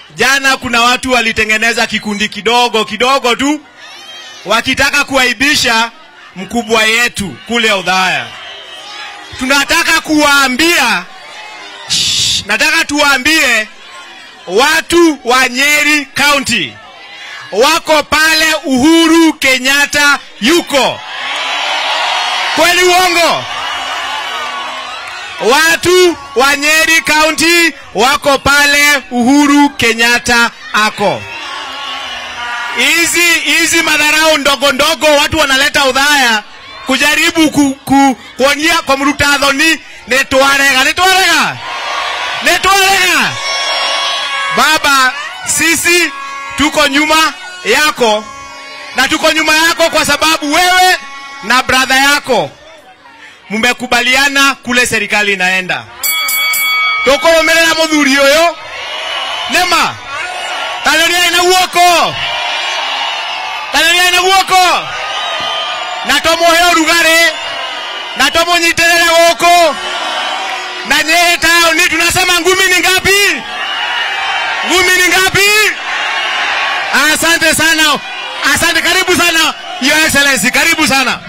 Jana kuna watu walitengeneza kikundi kidogo kidogo tu wakitaka kuaibisha mkubwa yetu kule Udhaya. Tunataka kuwaambia shh, nataka tuwaambie watu wa Nyeri County wako pale, Uhuru Kenyatta yuko kweli, uongo? Watu wa Nyeri County wako pale, Uhuru Kenyatta ako. Hizi hizi madharau ndogo ndogo watu wanaleta udhaya kujaribu ku, ku, kuongia kwa mrutadhoni netwarega netwarega netwarega. Baba, sisi tuko nyuma yako na tuko nyuma yako kwa sababu wewe na bradha yako mmekubaliana kule serikali inaenda tukurumirira muthuri uyu nima tariria ina guoko tariria ina guoko na tumuhe urugari na tumunyiterere guku na Nyeri taoni tunasema ngumi ni ngapi? Ngumi ni ngapi? Asante sana, asante, karibu sana Your Excellency, karibu sana.